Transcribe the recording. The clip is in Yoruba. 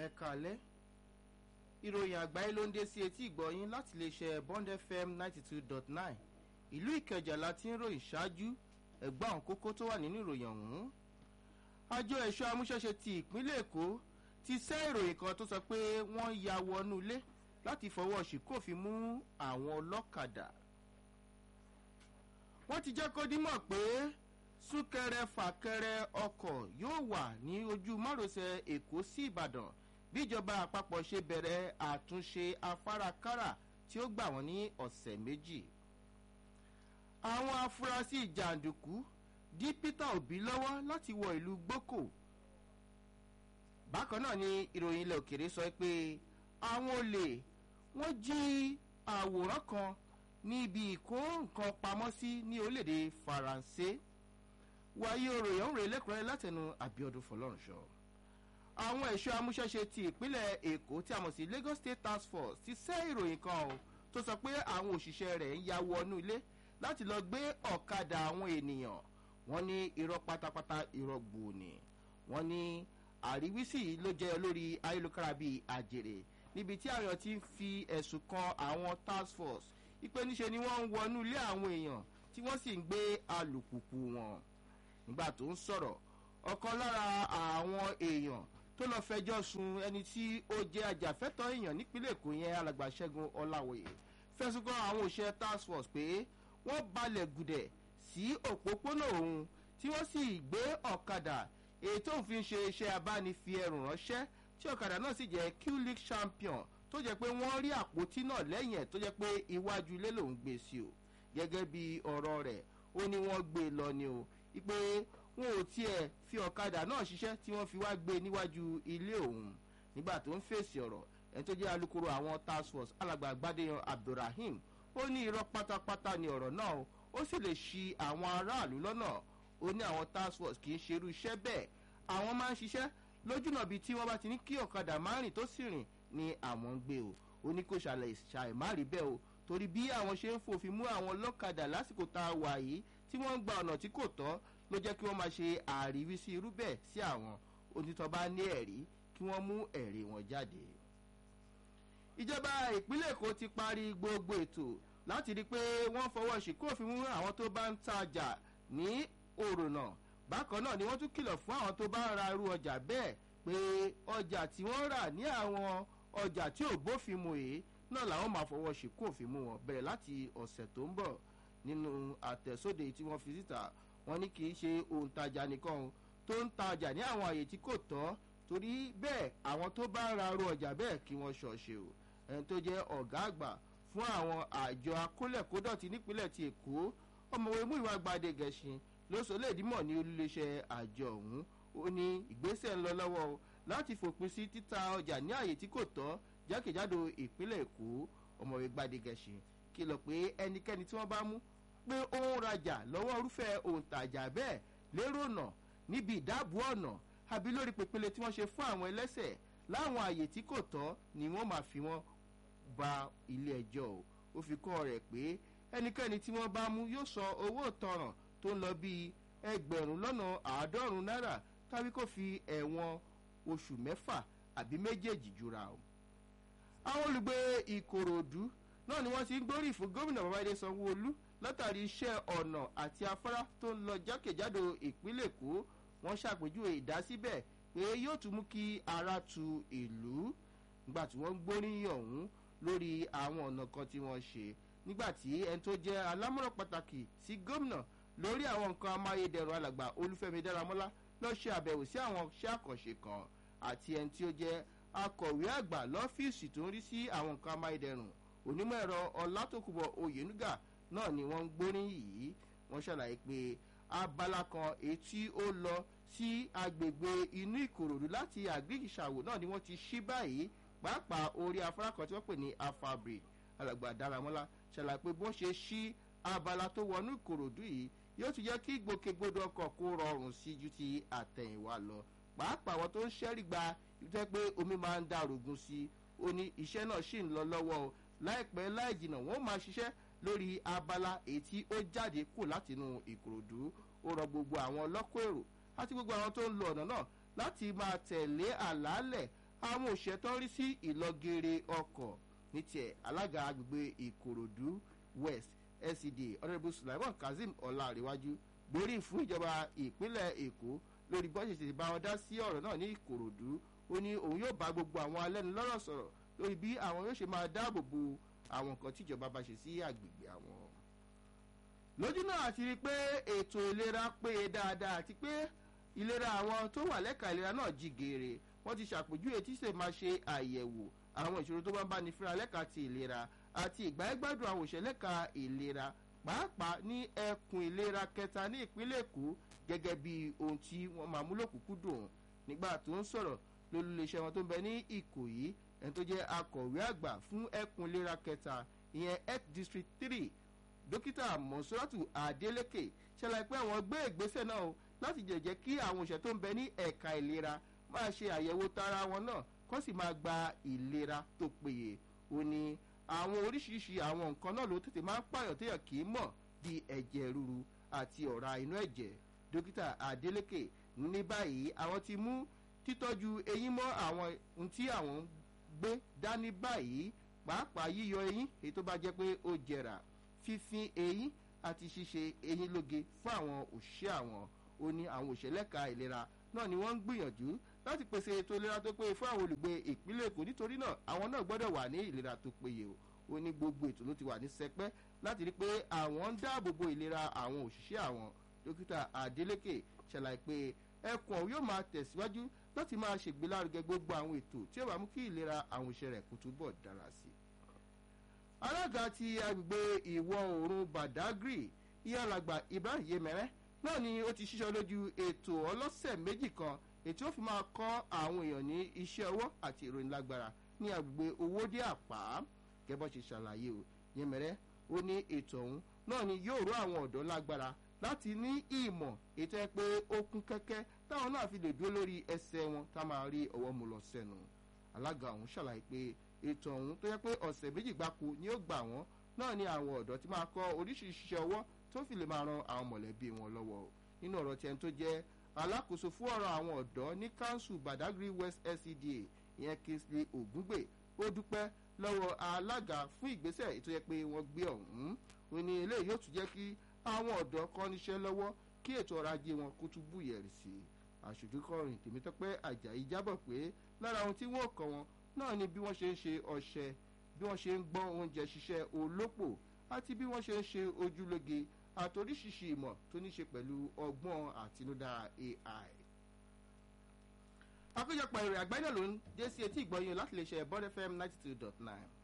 ẹ kàlẹ́ ìròyìn àgbáyé ló ń dé sí etí ìgbọ̀yìn láti lè ṣe bond fm ninety two dot nine ìlú ìkẹjà la ti ń ròyìn ṣáájú ẹ̀gbọ́n àwọn kókó tó wà nínú ìròyìn ọ̀hún àjọ ẹ̀ṣọ́ amúṣẹ́ṣe ti ìpínlẹ̀ èkó ti sẹ́ ìròyìn kan tó sọ pé wọ́n ya wọnú ilé láti fọwọ́ ṣìkòfin mú àwọn ọlọ́kadà wọ́n ti jẹ́ kó dímọ̀ pé súnkẹrẹ fàkẹrẹ ọkọ̀ yóò wà ní ojú márosẹ̀ èkó sí ìbàdàn bíjọba àpapọ̀ ṣe bẹ̀rẹ̀ àtúnṣe afárakára tí ó gbà wọ́n ní ọ̀sẹ̀ méjì àwọn afurasí jàǹdùkú dí peter obi lọ́wọ́ láti wọ ìlú gboko bákan náà ni ìròyìn ilẹ̀ òkèrè sọ pé àwọn olè wọ́n jí àwòrán kan níbi ìkó nǹkan pamọ́ sí ní orílẹ̀-èdè faransé wáyé òròyìn òǹrè lẹ́kùnrin látẹnu àbíọdún fọlọ́runṣọ àwọn ẹ̀ṣọ́ amúṣẹ́ṣe ti ìpínlẹ̀ èkó tí a mọ̀ sí lagos state task force ti sẹ́ ìròyìn kan o tó sọ pé àwọn òṣìṣẹ́ rẹ̀ ń ya wọnú ilé láti lọ gbé ọ̀kadà àwọn ènìyàn wọ́n ní irọ́ pátápátá irọ́ gbòòní wọ́n ní àríwísí ló jẹ́ lórí ayélujára bíi àjèrè níbi tí àwọn ti ń fi ẹ̀sùn kan àwọn task force ipe níṣe ni wọ́n ń wọnú ilé àwọn èèyàn tí wọ́n sì ń gbé alùpùpù wọn nígbà tó ń sọ̀rọ̀ ọ̀kan lára àwọn èèyàn tó lọ fẹjọ́ sun ẹni tí ó jẹ́ ajàfẹ́tọ̀ èèyàn nípínlẹ̀ èkó yẹn alàgbà ṣẹ́gun ọ̀làwòye fẹ̀sùn kan àwọn òṣìṣẹ́ task force pé wọ́n balẹ̀ gùdẹ̀ sí òpópónà òun tí wọ́n sì gbé ọ̀kadà èyí tó ń fi ṣe iṣẹ́ abánifi ẹrù ránṣẹ́ tí ọ̀kadà náà sì jẹ́ q-league champion tó jẹ́ pé wọ́n rí àpótí náà lẹ́yìn ẹ̀ tó jẹ́ pé iwájú ilé lòún gbé sí o gẹ́gẹ́ bí ọ̀rọ̀ rẹ̀ ó ní wọ́n gbé lọ ni o pé wọn ò tiẹ̀ fi ọ̀kadà náà ṣiṣẹ́ tí wọ́n fi wá gbé níwájú ilé òun nígbà tó ń fèsì ọ̀rọ̀ ẹni tó jẹ́ alukoro àwọn task force alàgbà gbadéyan abdulrahim ó ní irọ́ pátápátá ni ọ̀rọ̀ náà ó sì lè ṣi àwọn aráàlú lọ́nà ó ní àwọn task force kì í ṣerú iṣẹ́ bẹ́ẹ̀ àwọn máa ń ṣiṣẹ́ lójúnà bíi tí wọ́n bá ti ní kí ọ̀kadà má rìn tó sì rìn ni àwọn ń gbé o ó ní kò ṣàlẹ̀ ṣàìmárì bẹ́ẹ̀ o torí bí àwọn ṣe ń fòfin mú àwọn lọ́kadà lásìkò tá a wà yìí tí wọ́n ń gba ọ̀nà tí kò tọ́ ló jẹ́ kí wọ́n máa ṣe àríwísí irú bẹ́ẹ̀ sí àwọn onítọ̀ bá ní ẹ̀rí kí wọ́n mú ẹ̀rí wọn jáde. ìjọba ìpínlẹ̀ èkó ti parí gbogbo ètò láti rí i pé wọ́n fọwọ́ ṣìkú òfin mú àwọn tó bá ń tajà ní òrònà bákan náà ni wọ́n tún kìlọ̀ fún àwọn tó bá ń ra irú ọjà bẹ́ẹ̀ pé ọjà tí wọ́n rà ní àwọn ọjà tí ò bófin mu èé náà làwọn máa fọwọ́ ṣìkú òfin mú wọn bẹ̀rẹ̀ láti ọ̀sẹ̀ tó ń bọ̀ nínú àtẹ̀sóde tí wọ́n fi síta wọn ní kì í ṣe òǹtajà nìkan tó ń tajà ní àwọn àyè tí kò tọ́ torí bẹ́ẹ̀ àwọn tó bá ń ra irú ọjà bẹ́ẹ̀ kí wọ́n ṣọ̀ṣe o ẹni tó jẹ́ ọ̀gá àgbà fún àwọn àjọ akólẹ̀kódọ̀tí nípínlẹ̀ ti èkó ọmọwé múìwá gbadé gẹ̀ṣin ló sọ léèdímọ̀ ní olùléṣẹ́ àjọ ọ̀hún ó ní ìgbésẹ̀ ń lọ lọ́wọ́ o láti fòpin sí títa ọjà ní àyè tí kò tọ́ jákèjádò ìpínlẹ̀ èkó ọmọwé gbadé gẹ̀ṣin kìlọ̀ pé ẹnikẹ́ni tí wọ́n bá mú pé ó ń rajà lọ́wọ́ irúfẹ́ òǹtajà bẹ́ẹ̀ lérò ọ̀nà níbi ìdáàbò ọ̀nà àbí lórí pèpele tí wọ́n ṣe fún àwọn ẹlẹ́sẹ̀ láwọn àyè tí kò tọ́ ni wọ́n máa fi wọ́n ba ilé ẹjọ́ o ó fi kọ́ rẹ̀ pé ẹnikẹ́ni tí wọ́n bá mú yóò sọ owó ìtanràn tó ń lọ bíi ẹgbẹ̀rún lọ́nà àádọ́rùn-ún náírà tàbí kó fi ẹ̀wọ̀n oṣù mẹ́fà àbí méjèèjì jura o. àwọn olùgbé ìkòròdú náà ni wọ́n ti ń gbórí fún gómìnà babáyé sanwó-olú látàrí iṣẹ́ ọ̀nà àti afárá tó ń lọ jákèjádò ìpínlẹ̀ èkó wọ́n ṣàpèjúwe ìdásíbẹ̀ pé yóò tún mú kí ara tu ìlú nígbà tí wọ́n ń gbóríyìn ọ̀hún lórí àwọn ọ̀nà kan tí wọ́n ṣe nígbà tí ẹni tó jẹ́ alámọ̀ràn pàtàkì sí gómìnà lórí àwọn nǹkan amáyédẹrùn alàgbà olúfẹ́mi dáramọ́lá lọ ṣe àbẹ̀wò sí àwọn iṣẹ́ àkànṣe kan àti ẹni tí ó jẹ́ akọ̀wé àgbà lọ́fíìsì tó ń rí sí àwọn nǹkan amáyédẹrùn onímọ̀ ẹ̀rọ ọlátòkùbọ̀ oyènúgà náà ni wọ́n ń gbóríyìn yìí wọ́n ṣàlàyé pé abala kan etí ó lọ sí agbègbè inú ìkòròdú láti àgbéyìíṣàwò náà ni wọ́n ti ṣí báyìí pàápàá orí afárá kan tí wọ́n pè ní afabri alàgbà daramọ́lá ṣàlàyé pé bó ṣe ṣí abala tó wọnú ìkòròdú yìí yóò tún jẹ́ kí gbòkègbodò ọkọ̀ kó rọrùn sí ju ti àtẹ̀yìnwá lọ pàápàá àwọn tó ń ṣẹ́rí gba ìtẹ́ pé omi máa ń dàrúgún sí ó ní iṣẹ́ náà ṣì ń lọ lọ́wọ́ o láìpẹ́ láì jìnnà wọ́n máa ṣiṣẹ́ lórí abala èyí tí ó jáde kù látinú ìkòròdú ó rọ gbogbo àwọn ọlọ́kọ̀ èrò àti gbogbo àwọn tó ń lo ọ̀nà náà láti máa tẹ̀lé àlàálẹ̀ àwọn òṣìṣẹ́ tó ń rí sí ìlọgẹrẹ ọkọ̀ ní tiẹ̀ alága agbègbè ìkòròdú west scda honourable sulaiman kazeem ọláréwájú gbórí fún ìjọba ìpínlẹ̀ èkó lórí bọ́ọ̀sì ti bá wọn dá sí ọ̀rọ̀ náà ní ìkòròdú ó ní òun yóò bá gbogbo àwọn alẹ́nulọ́rọ̀ sọ̀rọ̀ lórí bí àwọn yóò ṣe máa dáàbò bo àwọn nǹkan tíjọba bá ṣe sí àgbègbè àwọn. lójú náà àti rí i pé ètò ìlera péye dáadáa àti pé ìlera àwọn tó wà lẹ́ka ìlera náà jí geere wọ́n ti ṣàpèjúwe tí ṣe máa ṣe àyẹ̀wò àwọn ìṣòro tó bá ń bá ní fúnra lẹ́ka ti ìlera àti ìgbáyégbádùn àwọn òṣèlú lẹ́ka ìlera pàápàá ní ẹkùn ìlera kẹta ní ìpínlẹ̀ èkó gẹ́gẹ́ bí ohun tí wọ́n máa mú lòkùnkúndùn nígbà tó ń sọ̀rọ̀ lólùléṣẹ́ wọn tó ń bẹ ní ìkòyí ẹni tó jẹ́ akọ̀wé àgbà fún ẹkùn ìlera kẹta ìyẹn health district three dókítà mọ̀sọ́ràtù adeleke ṣẹlẹ̀ pé àwọn gbé ìgbésẹ̀ náà o láti jẹ̀jẹ̀ kí àwọn òṣèlú tó ń bẹ ní ẹ̀ka ìlera máa ṣe àyẹ̀wò tara wọn náà kó sì máa gba ìlera tó péye ó ní àwọn oríṣiríṣi àwọn nǹkan náà ló tètè máa ń pààyàn téèyàn kì í mọ̀ bíi ẹ̀jẹ̀ ríru àti ọ̀rá inú ẹ̀jẹ̀ dókítà adeleke ní báyìí àwọn ti mú títọ́jú eyín mọ́ àwọn ohun tí àwọn ń gbé dání báyìí pàápàá yíyọ eyín èyí tó bá jẹ́ pé ó jẹrà fífín eyín àti ṣíṣe eyín lóge fún àwọn òṣìṣẹ́ àwọn ó ní àwọn òṣèlẹ́ka ìlera náà ni wọ́n ń gbìyànjú láti pèsè ètò ìlera tó péye fún àwọn olùgbé ìpínlẹ̀ èkó nítorí náà àwọn náà gbọ́dọ̀ wà ní ìlera tó péye o ó ní gbogbo ètò ló ti wà ní sẹpẹ́ láti rí pé àwọn ń dáàbò bo ìlera àwọn òṣìṣẹ́ àwọn dókítà adeleke ṣàlàyé pé ẹkùn ọ̀hún yóò máa tẹ̀síwájú láti máa ṣègbélárugẹ gbogbo àwọn ètò tí ó bá mú kí ìlera àwọn òṣìṣẹ́ rẹ̀ kó túbọ̀ dára sí i. alága ti agbègbè ìwọ̀ oòrùn badagry ìyálàgbà ibrahim yemẹrẹ náà ni ó ti ṣiṣọ́ lójú ètò ọlọ́sẹ̀ méjì kan ètò ó fi máa kọ́ àwọn èèyàn ní iṣẹ́ ọwọ́ àti ìròyìn lágbára ní agbègbè owódé àpá gẹ́bọ́ ṣe ṣàlàyé o yẹmẹrẹ ó ní ètò ọ̀hún náà ni yóò rọ àwọn ọ̀dọ́ lágbára láti ní ìmọ̀ ètò ẹ pé ó kún kẹ́kẹ́ táwọn náà fi lè dúró lórí ẹsẹ̀ wọn tá máa rí ọwọ́ mu lọ sẹ́nu alága ọ̀hún ṣàlàyé pé ètò ọ̀hún tó yẹ pé ọ̀sẹ̀ méjì gbáko ni ó gbà wọ́n náà ni àwọn ọ̀dọ́ ti máa kọ́ oríṣiríṣi iṣẹ́ ọwọ́ tó fi lè máa ran àwọn mọ̀lẹ́bí wọn lọ́wọ́ nínú ọ̀rọ̀ tiẹ̀ tó jẹ́ alákòóso fún ọ̀rọ̀ àwọn ọ̀dọ́ ní council badagry west scda ìyẹn kingsley ògúngbè ó dúpẹ́ lọ́wọ́ alága fún ìgbésẹ̀ ètò yẹ pé wọ́n gbé ọ̀hún ó ní eléyìí yóò tún jẹ́ kí àwọn ọ̀dọ́ kọ́ níṣẹ́ lọ́wọ́ kí ètò ọrọ̀ ajé wọn kó tún búyẹ̀rì sí i àṣojú kọrin tèmítọ́pẹ́ àjàyí jábọ̀ pé lára ohun tí wọ́n kọ́ wọn náà ni bí wọ́n ṣe ń ṣe ọṣẹ bí wọ́n ṣe ń gbọ́n oúnjẹ ṣiṣẹ́ olópò àti bí wọ́n ṣe ń ṣe ojúlóge àtoríṣiṣi ìmọ̀ tó ní ṣe pẹ̀lú ọgbọ́n àtinúdá ai. àkójọpọ̀ ìrìn àgbáyé náà ló ń dé sí etí ìgbọ́yìn láti lè ṣe bọ́dẹ̀ fm ninety two dot nine